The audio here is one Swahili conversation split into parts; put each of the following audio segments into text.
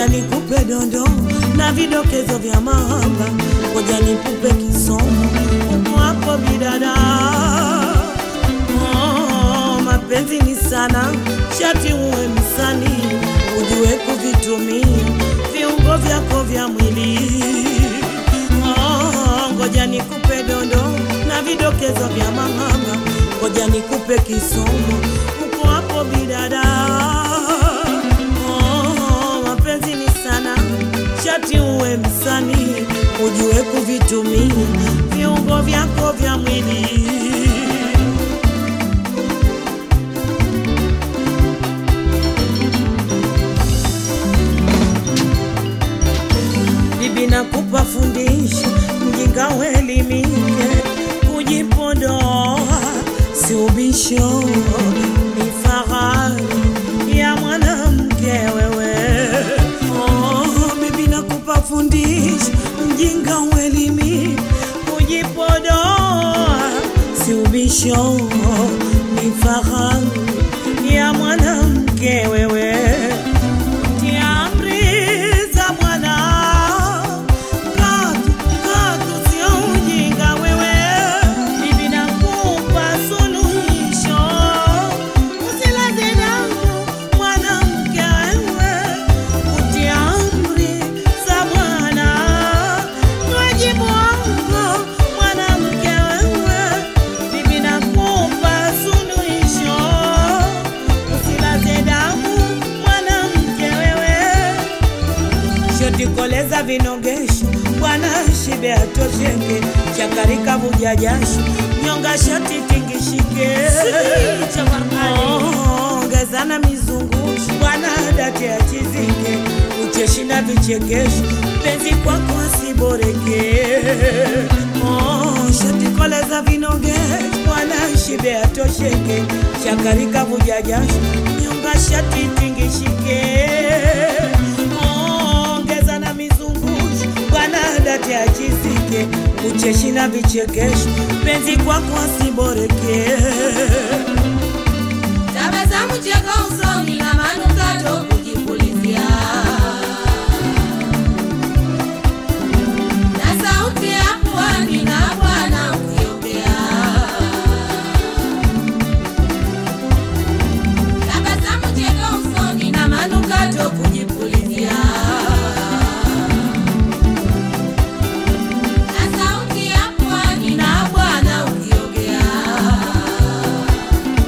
ngoja nikupe dondo na vidokezo vya mahaba, ngoja nikupe kisomo uko hapo bidada. Oh, mapenzi ni sana, shati uwe msanii, ujue kuvitumia viungo vyako vya mwili. Oh, ngoja nikupe dondo na vidokezo vya mahaba, ngoja nikupe kisomo uko hapo bidada. Oh, mapenzi ni sana, shati uwe msanii, ujue kuvitumia viungo vyako vya mwili. bibi nakupa fundisho, mjinga uelimike, kujipodoa si ubisho, ni fahari ya mwanamke wewe. Oh, bibi nakupa fundisho, mjinga uelimike, kujipodoa si ubisho, ni fahari ya mwanamke wewe Tia amri za Bwana, katu katu sio ujinga wewe. Bibi nakupa suluhisho, usilaze damu mwanamke wewe. Kutia amri za Bwana, ni wajibu wako mwanamke wewe. Bibi nakupa suluhisho, usilaze damu mwanamke wewe shoti koleza vinogesho bwana shibe atosheke chakarika vuja jasho nyonga shoti tingishike Oh, ongezana mizungusho bwana date achizike ucheshi na vichekesho penzi kwako asiboreke Oh, shoti koleza vinogesho bwana shibe atosheke chakarika vuja jasho nyonga shati tingishike ongeza na mizungusho bwana date achizike ucheshi na vichekesho penzi kwako asiboreke Tabasamu cheko usoni na manukato kujipulizia, na sauti ya pwani na Bwana ukiongea. Tabasamu cheko usoni na manukato kujipulizia, na sauti ya pwani na Bwana ukiongea.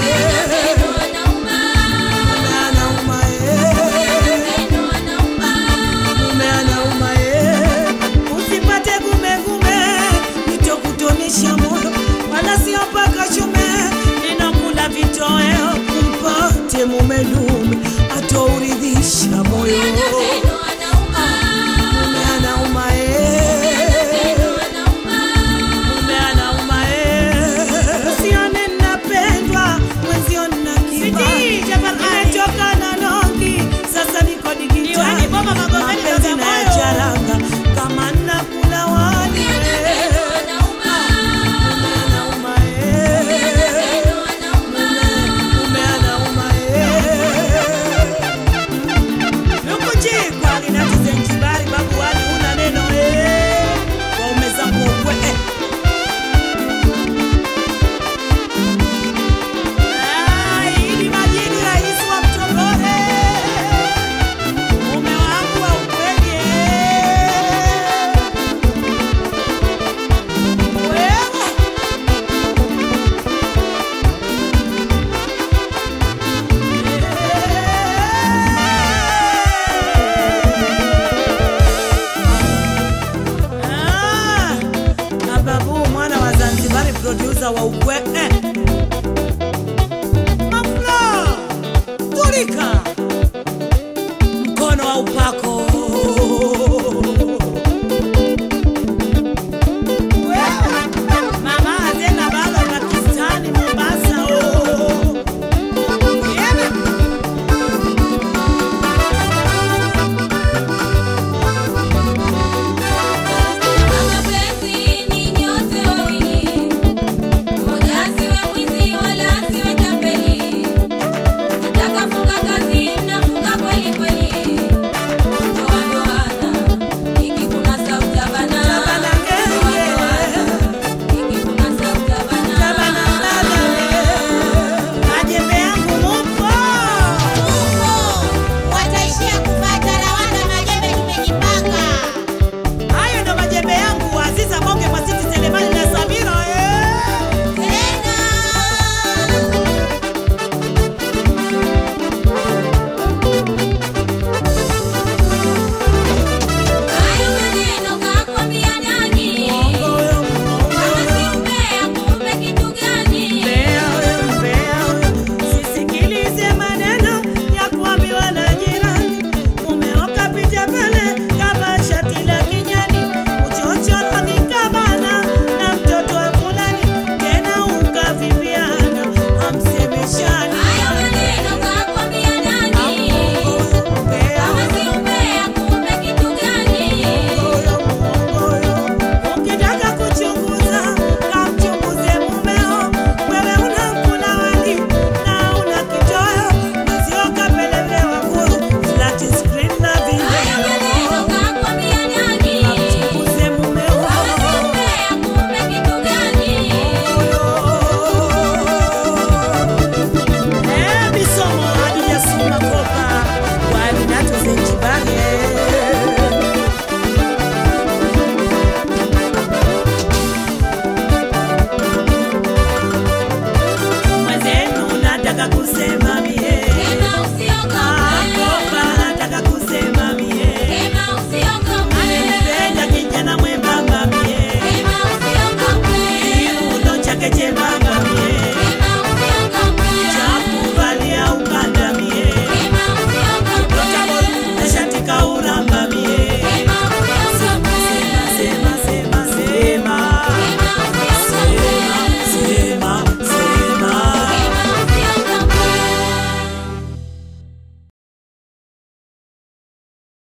Maneno anauma, mume anauma eh. maneno anauma. mume anauma eh. Usipate gumegume nitokutonisha moyo, wala sio paka shume, ninakula vitoweo mpate mume dume atouridhisha moyo. Maneno anauma, Mume anauma eh. maneno anauma. Mume anauma eh. Usione napendwa, mwenzio nina kiba. Nimetoka na nongi, sasa niko digitali. Mapenzi na ya charanga, kama nakula wali eh. Anauma, Mume anauma eh. Mume anauma eh. Nukujikwa linatize nkibari, babu wali una neno eh. Waume zangu ukwe eh. Idi Majidi, rais wa Mtogole, mume wangu wa ukweli. Wewe Ah, Ababu mwana wa Zanzibari, producer wa ukwe eh. Mafla Turika mkono wa upako Wewe, Mama Azena baba Pakistani Mombasa oh. Yeah. Mapenzi ni nyote wawili, mmoja asiwe mwizi wala asiwe tapeli. Nataka funga kazi, mnafunga kweli kweli. Ndoa ndoana, ikikunasa utabana. Utabana ngenge. Ndoa ndoana, ikikunasa utabana. Tabana mlala we. Majembe yangu mupo Wataishia kupata lawanda, majembe tumejipanga. hayo ndo majembe yangu Aziza Bonge Mwasiti Selemani na Samira eh. Tena. Hayo maneno kakwambia nani? Kama si umbea, kumbe kitu gani? Sisikilize maneno ya kuambiwa na jirani, umeoka picha pale kama shati la kijani, uchochoro nikabana na mtoto wa fulani, tena ukaviviana, hamsemeshani Hayo maneno kakwambia nani? Kama si umbea, kumbe kitu gani? Ukitaka kuchunguza kamchunguze mumeo, wewe unakula wali na una kitoweo, mwenzio kapelelewa guru, flat screen na Hayo maneno video. kakwambia nani? Kamchunguze mumeo. Kama si umbea, kumbe kitu gani? Eh, bisomo hadijasoma kopa, wali nato zenjibare. mwenzenu nataka kusema